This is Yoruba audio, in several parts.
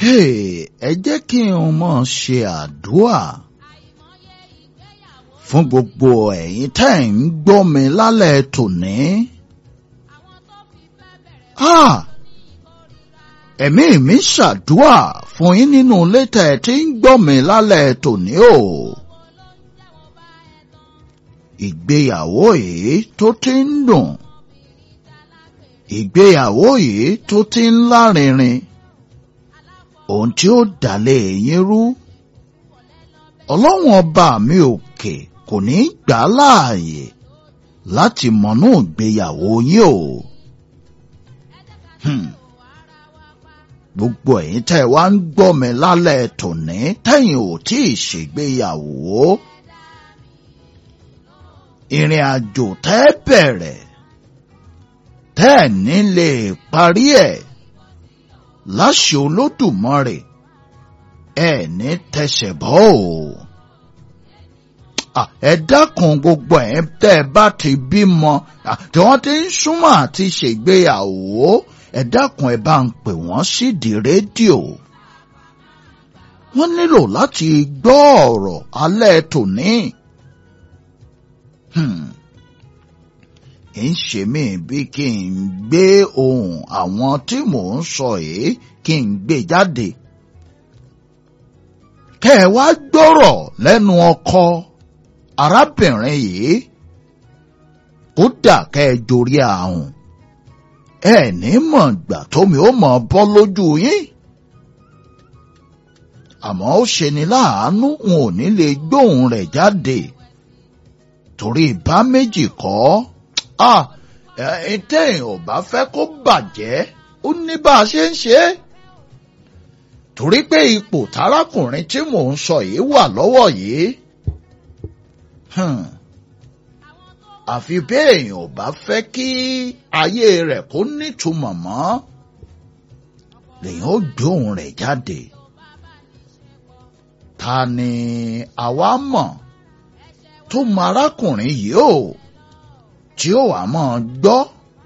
ẹ jẹ́ kí n mọ̀ ṣe àdúà fún gbogbo ẹ̀yin tẹ́ ń gbọ́ mi lálẹ́ tòní. ẹ̀mí mi ṣàdúà fún yín nínú ilé tẹ́ ẹ ti ń gbọ́ mi lálẹ́ tòní o. ìgbéyàwó yìí tó ti ń dùn ìgbéyàwó yìí tó ti ń lárinrin ohun tí ó dálé yín rú ọlọ́run ọba mi òkè kò ní í gbà á láàyè láti mọ̀nú ìgbéyàwó yín o. gbogbo ẹ̀yin tẹ́ ẹ wá ń gbọ́ mi lálẹ́ tòní tẹ́yìn ò tí ì ṣègbéyàwó. ìrìn àjò tẹ́ bẹ̀rẹ̀ tẹ́ ẹ̀ ní lè parí ẹ̀ láṣẹ olódùmarè ẹ ní tẹsẹ̀ bọ́ o. ẹ dákun gbogbo ẹ̀ tẹ́ ẹ bá ti bímọ tí wọ́n ti ń súnmọ́ àti ṣègbéyàwó ẹ dákun ẹ bá ń pè wọ́n sídìí rédíò. wọ́n nílò láti gbọ́ ọ̀rọ̀ alẹ́ tòní. ń ṣe mí bí kí n gbé ohùn àwọn tí mò ń sọ yìí kí n gbé jáde. kẹ́ ẹ wá gbọ́rọ̀ lẹ́nu ọkọ arábìnrin yìí kódà kẹ́ ẹ jorí àrùn ẹ ní mọ̀ gbà tómi ó mọ̀ bọ́ lójú yín. àmọ́ ó ṣe ni láàánú wọn ò ní lè gbóhùn rẹ̀ jáde torí bá méjì kọ́ ah téèyàn ò bá fẹ́ kó bàjẹ́ ó ní bá a ṣe ń ṣe é torí pé ipò tárákùnrin tí mò ń sọ yìí wà lọ́wọ́ yìí àfi béèyàn ò bá fẹ́ kí ayé rẹ̀ kó nítumọ̀ mọ́ lèyàn ó gbóhùn rẹ̀ jáde ta ni àwa mọ̀ tó mọ arákùnrin yìí o tí ó wà mọ́ gbọ́.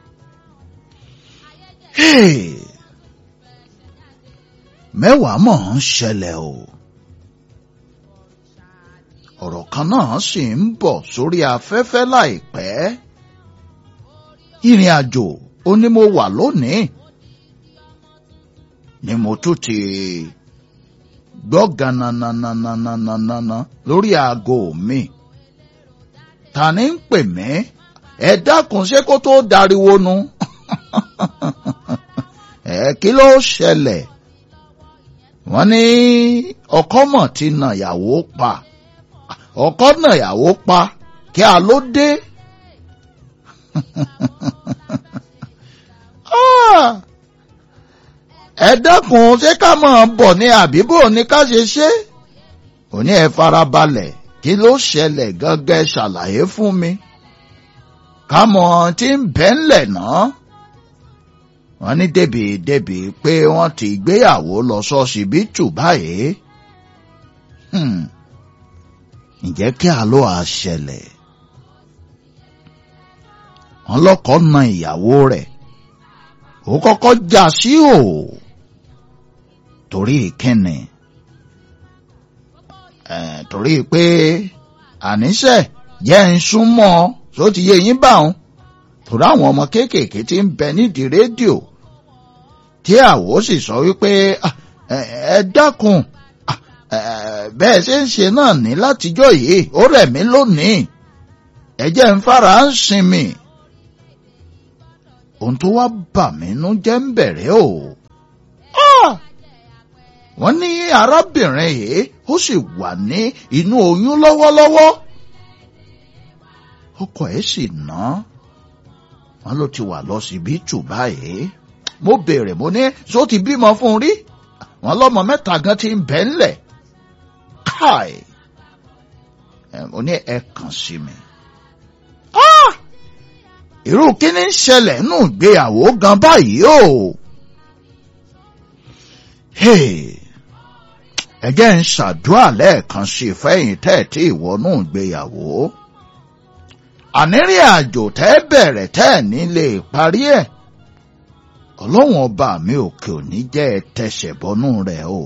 mẹ́wàá mọ̀ ń ṣẹlẹ̀ o. ọ̀rọ̀ kan náà sì ń bọ̀ sórí afẹ́fẹ́ láìpẹ́. ìrìn àjò ó ní mo wà lónìí. ni mo tún ti gbọ́ ganananananana lórí aago mi. ta ni ń pè mí? ẹ dákun ṣé kó tó dariwo nu ẹ kí ló ṣẹlẹ̀ wọ́n ní ọkọ mọ̀ ti nà yàwó pa ọkọ nà yàwó pa kí a ló dé ẹ dákun ṣé ká máa bọ̀ ní àbíbò ní ká ṣe ṣe òní ẹ farabalẹ̀ kí ló ṣẹlẹ̀ gángan ṣàlàyé fún mi kámọ̀ tí ń bẹ́ ńlẹ̀ náà. wọ́n ní débìdébì pé wọ́n ti gbéyàwó lọ ṣọsibítù báyìí. ǹjẹ́ kí a ló a ṣẹlẹ̀? wọ́n lọ́kọ na ìyàwó rẹ̀ ó kọ́kọ́ já sí o torí ìkíni torí pé àníṣe jẹ́ ń súnmọ́ ọ tó ti yé yín bá wọn torí àwọn ọmọ kéékèèké tí ń bẹ nídìí rédíò tí àwọ̀ sì sọ wípé ẹ dákun bẹ́ẹ̀ ṣe ń ṣe náà ní látijọ́ yìí ó rẹ̀ mí lónìí ẹ jẹ́ ń fara ń sinmi ohun tó wá bà mí nú jẹ́ ń bẹ̀rẹ̀ o wọ́n ní arábìnrin yìí ó sì wà ní inú oyún lọ́wọ́lọ́wọ́ ọkọ ẹ̀ sì ná wọn ló ti wà lọsibítù báyìí mo béèrè mo ní sọ ti bímọ fún un rí wọn lọmọ mẹ́ta gan ti ń bẹ ńlẹ̀ káì mo ní ẹ kàn sí mi. irú kíní ń ṣẹlẹ̀ nù ìgbéyàwó gan báyìí o. ẹ jẹ́ ń ṣàdúrà lẹ́ẹ̀kan sí fẹ́yìn tẹ́ẹ̀ tí ìwọ́nú ìgbéyàwó ànírìn àjò tẹ́ bẹ̀rẹ̀ tẹ́ ní lè parí ẹ̀ ọlọ́run ọba mi òkè òní jẹ́ ẹ tẹsẹ̀ bọ́nú rẹ̀ o.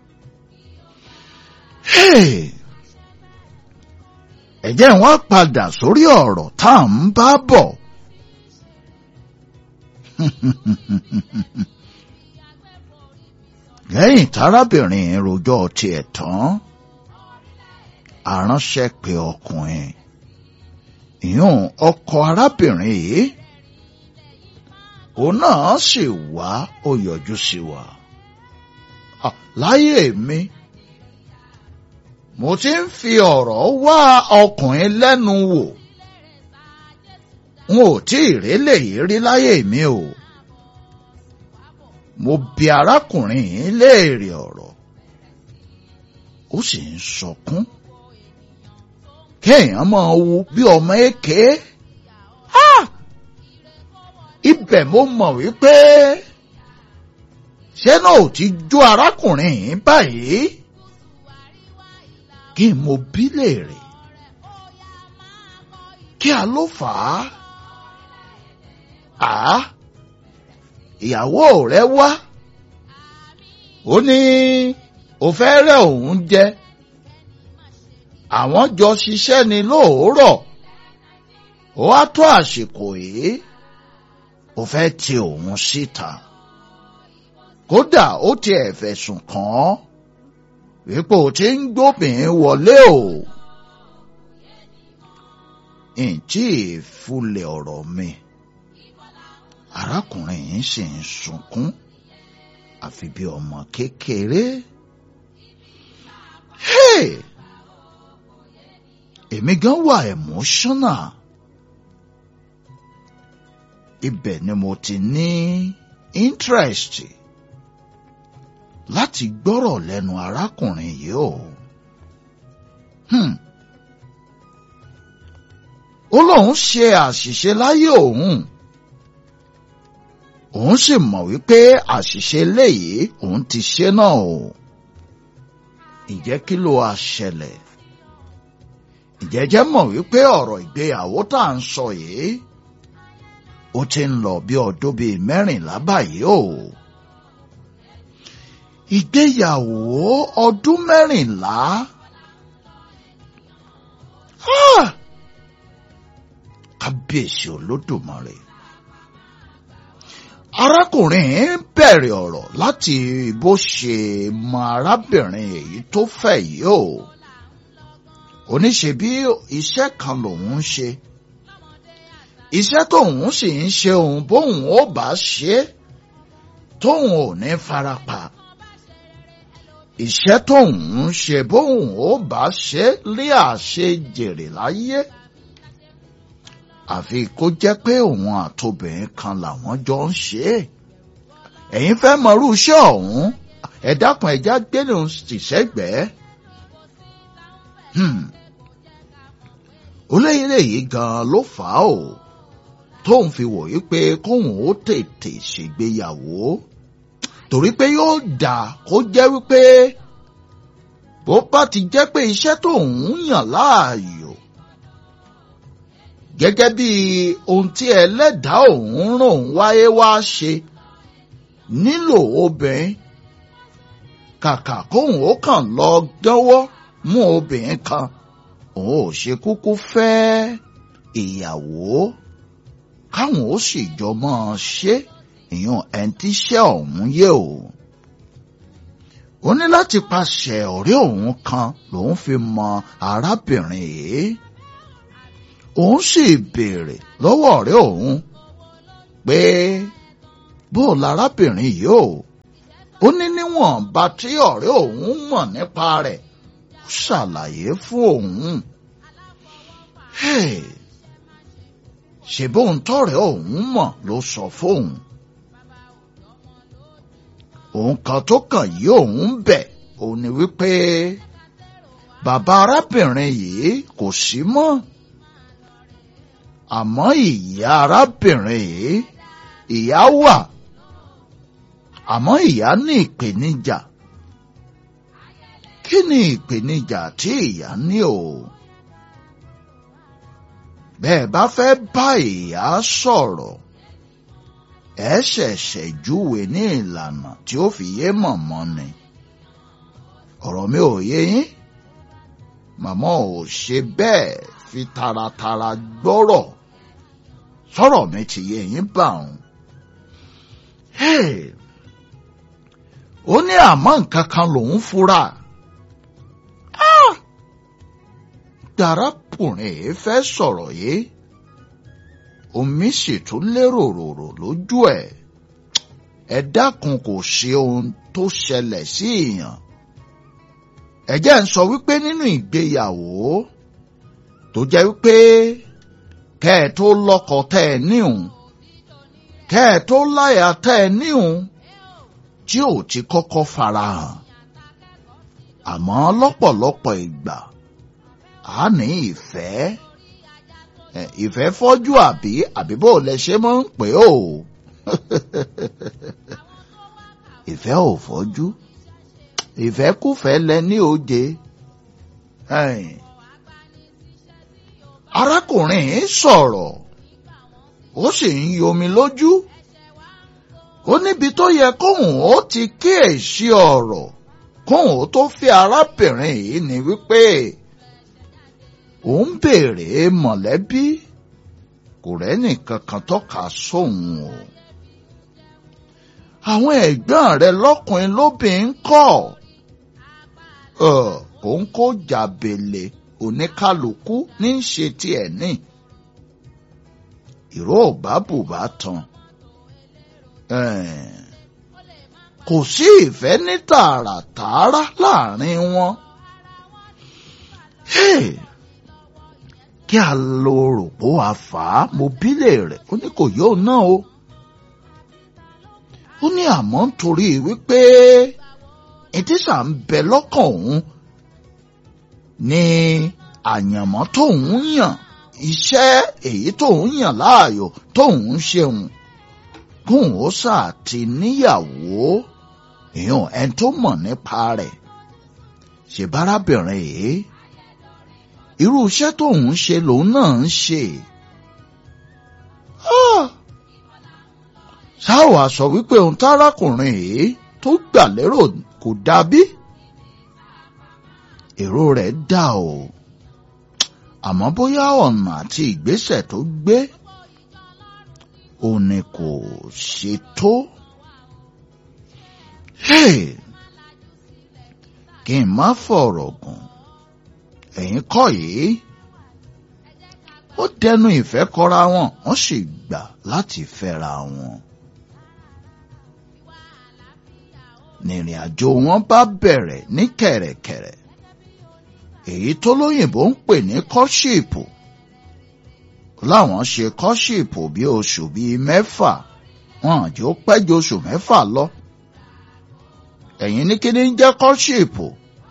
ẹ jẹ́ wọ́n padà sórí ọ̀rọ̀ tá à ń bá bọ̀. lẹ́yìn tárábìnrin rojọ́ tiẹ̀ tán aránṣẹ́ pé ọkùnrin ìyún ọkọ arábìnrin yìí òun náà sì wá ó yọjú sí wa láyé mi mo ti ń fi ọ̀rọ̀ wá ọkùnrin lẹ́nu wò n ò tí ì rélé yìí rí láyé mi o mo bi arákùnrin yìí léèrè ọ̀rọ̀ ó sì ń sọkún kéèyàn máa wu bí ọmọ èké ibẹ̀ mo mọ̀ wípé ṣé náà ò ti jó arákùnrin yìí báyìí kí n mo bí léèrè kí a ló fà á à ìyàwó rẹ wá ó ní ó fẹ́ rẹ́ òun jẹ àwọn jọ ṣiṣẹ́ ni lóòórọ̀ ó wá tó àsìkò yìí ó fẹ́ ti òun síta kódà ó tiẹ̀ fẹ̀sùn kàn án wípé ó ti ń gbóbìnrin wọlé o ǹtí ìfúlẹ̀ ọ̀rọ̀ mi arákùnrin yìí sì ń sunkún àfi bí ọmọ kékeré. Hey! èmi gan wà emotional ibẹ̀ ni mo ti ní interest láti gbọ́rọ̀ lẹ́nu arákùnrin yìí o. Hmm. ó lóun ṣe àṣìṣe láyé òun òun sì mọ̀ wípé àṣìṣe léyìí òun ti ṣe náà o. ǹjẹ́ kí ló wá ṣẹlẹ̀? ìjẹ́jẹ́ mọ̀ wípé ọ̀rọ̀ ìgbéyàwó tá à ń sọ yìí ó ti ń lọ bí ọdún bíi mẹ́rìnlá báyìí o. ìgbéyàwó ọdún mẹ́rìnlá kábíyèsí olódùmarè. arákùnrin bẹ̀rẹ̀ ọ̀rọ̀ láti bó ṣe mọ arábìnrin èyí tó fẹ́ yìí o oníṣe bí iṣẹ́ kan lòun ń ṣe iṣẹ́ tóun sì ń ṣe òun bóun ó bá ṣe tóun ò ní farapa iṣẹ́ tóun ń ṣe bóun ó bá ṣe lé àṣẹ jèrè láyé àfi kó jẹ́ pé òun àtobìnrin kan làwọn jọ ń ṣe é ẹ̀yin fẹ́ mọrú iṣẹ́ ọ̀hún ẹ dákun ẹ̀já gbẹ́nu tìṣẹ́gbẹ́ẹ́ oléyìnlẹ̀ yìí gan-an ló fà á o tóun fi wòye pé kóun ó tètè ṣègbéyàwó torí pé yóò dà kó jẹ́ wípé bó bá ti jẹ́ pé iṣẹ́ tóun yàn láàyò gẹ́gẹ́ bí ohun tí ẹlẹ́dàá òun ràn wáyé wá ṣe nílò obìnrin kàkà kóun ó kàn lọ dánwọ́ mú obìnrin kan òun ò ṣe kúkú fẹ́ ìyàwó káwọn ó sì jọ mọ́ ọ ṣe ìyún ẹ̀ǹtíṣẹ́ ọ̀hún yé o. ó ní láti pàṣẹ ọ̀rẹ́ òun kan lòun fi mọ arábìnrin yìí. òun sì béèrè lọ́wọ́ ọ̀rẹ́ òun pé bó lárábìnrin yìí o. ó ní níwọ̀nba tí ọ̀rẹ́ òun mọ̀ nípa rẹ̀ ṣàlàyé fún òun. ṣe bóun tọrẹ òun mọ̀ ló sọ fóun. òun kan tó kàn yí òun bẹ̀ òun ni wípé bàbá arábìnrin yìí kò sí mọ́. àmọ́ ìyá arábìnrin yìí ìyá wà àmọ́ ìyá ní ìpèníjà kí ni ìpèníjà tí ìyá ní o? bẹ́ẹ̀ bá fẹ́ bá ìyá sọ̀rọ̀ ẹ ṣẹ̀ṣẹ̀ júwe ní ìlànà tí ó fi yé mọ̀mọ́ ni ọ̀rọ̀ mi ò yé yín màmá ò ṣe bẹ́ẹ̀ fi taratara gbọ́rọ̀ sọ̀rọ̀ mi ti yé yín bá òun. ó ní àmọ́ nǹkan kan lòún fura. darakùnrin yìí fẹ́ sọ̀rọ̀ yìí omi sì tún lérò ròrò lójú ẹ̀ ẹ dákun kò ṣe ohun tó ṣẹlẹ̀ sí èèyàn ẹ jẹ́ ń sọ wípé nínú ìgbéyàwó tó jẹ́ wípé kẹ́ ẹ tó lọ́kọ tẹ́ ẹ níhùn kẹ́ ẹ tó láyà tẹ́ ẹ níhùn tí ò ti kọ́kọ́ farahàn àmọ́ lọ́pọ̀lọpọ̀ ìgbà a ní ìfẹ́ ìfẹ́ fọ́jú àbí àbí bó lẹ ṣe máa ń pè ó ìfẹ́ ò fọ́jú ìfẹ́kùfẹ́ lẹ ní oje arákùnrin sọ̀rọ̀ ó sì ń yomi lójú ó níbi tó yẹ kóhùn ó ti kíyèsí ọ̀rọ̀ kóhùn ó tó fi arábìnrin yìí ní wípé òun béèrè mọ̀lẹ́bí kò rẹ́nì kankan tọ́ka sóhun o. àwọn ẹ̀gbọ́n rẹ̀ lọ́kùnrin lóbìnrin kọ́ òun kó jàbèlè oníkálukú ní í ṣe tiẹ̀ ní. ìró òbá bùbá tán. kò sí ìfẹ́ ní tààràtààrà láàrin wọn. Hey! kí a lo rògbò àfà mobílẹ̀ rẹ̀ ó ní kò yóò náà o. ó ní àmọ́ nítorí wípé ìtísà ń bẹ lọ́kàn òun ní àyànmọ́ tóun yàn iṣẹ́ èyí tóun yàn láàyò tóun ṣeun kóun ó sáà ti níyàwó èèyàn ẹni tó mọ̀ nípa rẹ̀ ṣèbárábìnrin yìí irú iṣẹ́ tóun ṣe lòun náà ń ṣe. ṣáà sọ wípé ohun tárákùnrin yìí tó gbà lérò kò dàbí. èrò rẹ̀ dà o àmọ́ bóyá ọ̀nà àti ìgbésẹ̀ tó gbé òun ni kò ṣe tó. kí n má fọ̀rọ̀ gùn ẹ̀yin kọ́ yìí ó dẹnu ìfẹ́ kọra wọn wọ́n sì gbà láti fẹ́ra wọn. nìrìn àjò wọn bá bẹ̀rẹ̀ ní kẹ̀rẹ̀kẹ̀rẹ̀ èyí tó lóyìnbó ń pè ní kọ́ṣíìpù láwọn ṣe kọ́ṣíìpù bí oṣù bíi mẹ́fà wọn àjò pẹ́jọ oṣù mẹ́fà lọ ẹ̀yin ní kíní ń jẹ́ kọ́ṣíìpù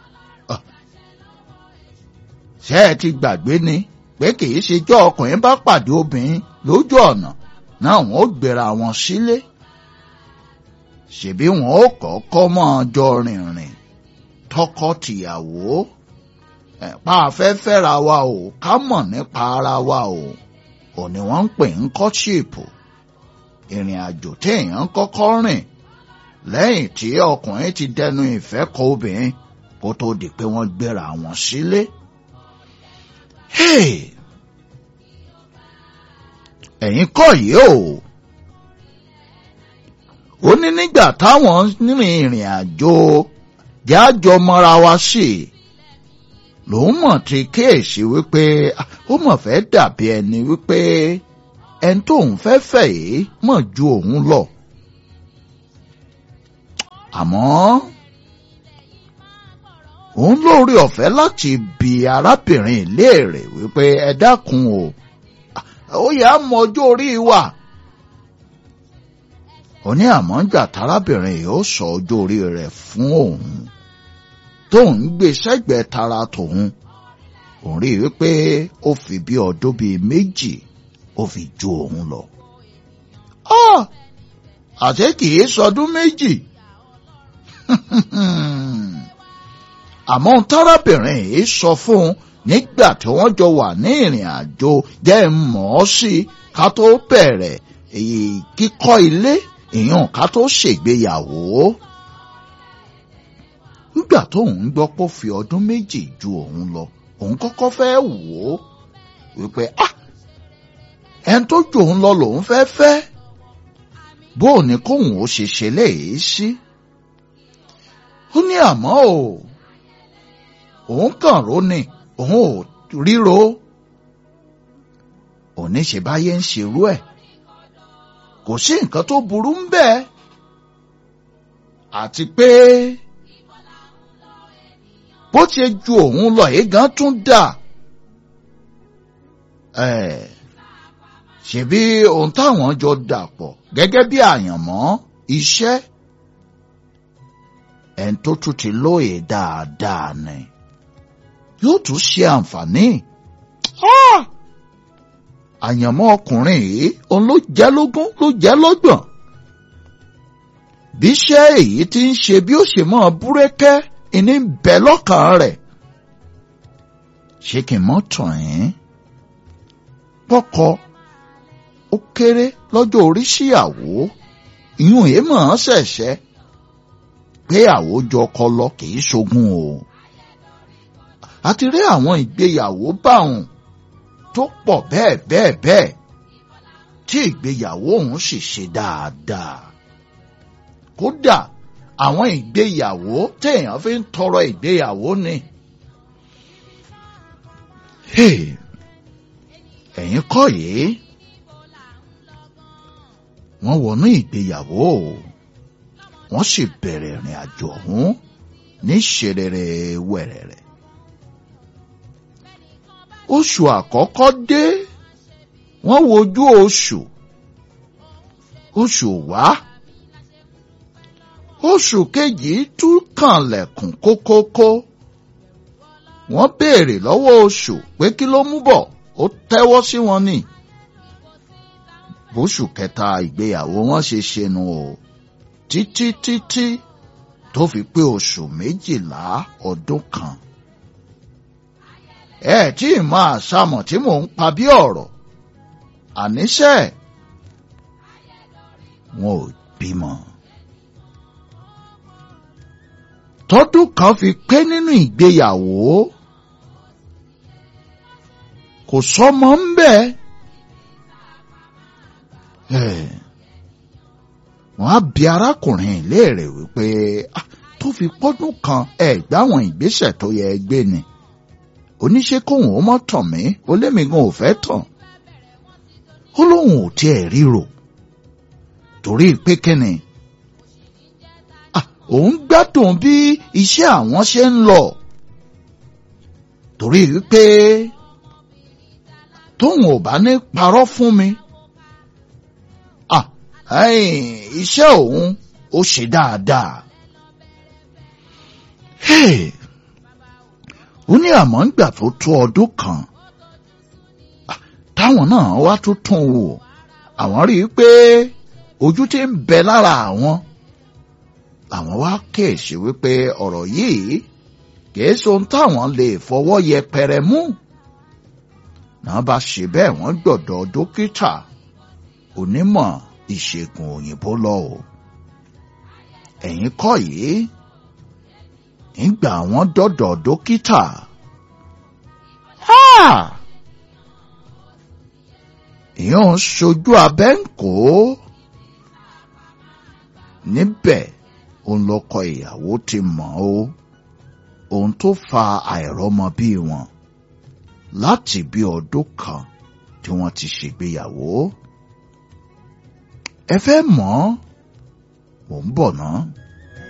ṣé ẹ ti gbàgbé ni pé kì í ṣe jọ́ ọkùnrin bá pàdé obìnrin lójú ọ̀nà náà wọn ó gbéra wọn sílé ṣèbí wọn ó kọ́kọ́ máa jọ rìnrìn tọkọ-tìyàwó pa afẹ́fẹ́ ra wa o ká mọ̀ nípa ara wa o ò ní wọ́n ń pè ń kọ́ṣíìpù ìrìn àjò téèyàn kọ́kọ́ rìn lẹ́yìn tí ọkùnrin ti dẹnu ìfẹ́ kọ obìnrin kó tó di pé wọ́n gbéra wọn sílé. ẹ̀yin kọ́ yìí o ó ní nígbà táwọn rìn ìrìn àjò jájọ mọ́ra wa sí i lòun mọ̀ ti kíyèsí wípé ó mọ̀ fẹ́ dàbí ẹni wípé ẹni tóun fẹ́ fẹ́ yìí mọ̀ ju òun lọ. àmọ́ òun lórí ọ̀fẹ́ láti bi arábìnrin léèrè wípé ẹ dákun o ó yà á mọ ọjọ́ orí wa. ó ní àmọ́ gbà tárábìnrin yìí ó sọ ọjọ́ orí rẹ̀ fún òun tóun gbé sẹ́gbẹ̀ẹ́ tara tòun òun rí i wípé ó fi bí ọdún bíi méjì ó fi ju òun lọ. àti kì í sọdún méjì àmọ́ tárábìnrin yìí sọ fún un nígbà tí wọ́n jọ wà ní ìrìn àjò jẹ́ mọ̀ ọ́ sí ká tó bẹ̀rẹ̀ èyí kíkọ́ ilé èèyàn ká tó ṣègbéyàwó nígbà tóun gbọ́ pé ó fi ọdún méjì ju òun lọ òun kọ́kọ́ fẹ́ wò ó wípé ah ẹni tó ju òun lọ lòun fẹ́ fẹ́ bóò ní kóun ó ṣe ṣe léyìí sí ó ní àmọ́ o òun kàn ró ni òun ò ríro òní ṣe báyé ń ṣerú ẹ̀ kò sí nǹkan tó burú ń bẹ́ẹ̀ àti pé bó ti ju òun lọ yìí gan tún dà ṣebí ohun táwọn jọ dàpọ̀ gẹ́gẹ́ bí àyànmọ́ iṣẹ́ ẹni tó tún ti lóye dáadáa ni yóò tún ṣe àǹfààní àyànmọ́ ọkùnrin yìí òun ló jẹ́ lógún ló jẹ́ lọ́gbọ̀n bí iṣẹ́ èyí ti ń ṣe bí ó ṣe mọ́ búrẹ́kẹ́ ìní ń bẹ lọ́kàn rẹ̀ ṣé kí n mọ́ tàn yín pọ́kọ ó kéré lọ́jọ́ orí síyàwó ìyún èé mọ̀ ọ́n ṣẹ̀ṣẹ̀ pé àwòjọ ọkọ lọ kì í ṣogun o àti rí àwọn ìgbéyàwó báwọn tó pọ̀ bẹ́ẹ̀ bẹ́ẹ̀ bẹ́ẹ̀ tí ìgbéyàwó òun sì ṣe dáadáa kódà àwọn ìgbéyàwó téèyàn fi ń tọrọ ìgbéyàwó ni. ẹ̀yin kọ́ yìí wọ́n wọnú ìgbéyàwó wọ́n sì bẹ̀rẹ̀ ìrìn àjò ọ̀hún ní ṣerere wẹ̀rẹ̀rẹ̀. oṣù àkọ́kọ́ dé wọ́n wojú oṣù oṣù wá oṣù kejì tún kànlẹ̀kùn kókókó wọ́n béèrè lọ́wọ́ oṣù pé kí ló mú bọ̀ ó tẹ́wọ́ sí wọn ni bóṣù kẹta ìgbéyàwó wọn ṣe ṣẹnu o títí títí tó fi pé oṣù méjìlá ọdún kan ẹ tí ì máa ṣàmọ̀ tí mò ń pa bí ọ̀rọ̀ àníṣe wọn ò bímọ. tọ́dún kan fi pé nínú ìgbéyàwó kò sọmọ ń bẹ wọn á bi arákùnrin léèrè wípé tó fi pọ́dún kan ẹ gbáwọn ìgbésẹ̀ tó yẹ gbé ni oníṣẹ́ kóhùn ó mọ́ tàn mí ó lémi gan ò fẹ́ tàn ó lóun ò tiẹ̀ ríro torí pé kíni òun gbádùn bí iṣẹ́ àwọn ṣe ń lọ torí wípé tóun ò bá ní parọ́ fún mi iṣẹ́ òun ó ṣe dáadáa ó ní àmọ́ ńgbà tó tó ọdún kan táwọn náà wá tó tún wò àwọn rí i pé ojú tí ń bẹ lára àwọn làwọn wá kíyèsí wípé ọ̀rọ̀ yìí kìí sohun táwọn lè fọwọ́ yẹpẹrẹ mú náà bá ṣe bẹ́ẹ̀ wọ́n gbọ́dọ̀ dókítà onímọ̀ ìṣègùn òyìnbó lọ o ẹ̀yin kọ́ yìí nígbà wọ́n dọ́dọ̀ dókítà ìyẹn ń ṣojú abẹ́ ń kó níbẹ̀ òun lọkọ ìyàwó ti mọ̀ ó ohun tó fa àìrọ́mọbí wọn láti bí ọdún kan tí wọ́n ti ṣègbéyàwó ẹ fẹ́ mọ̀ mò ń bọ̀ náà.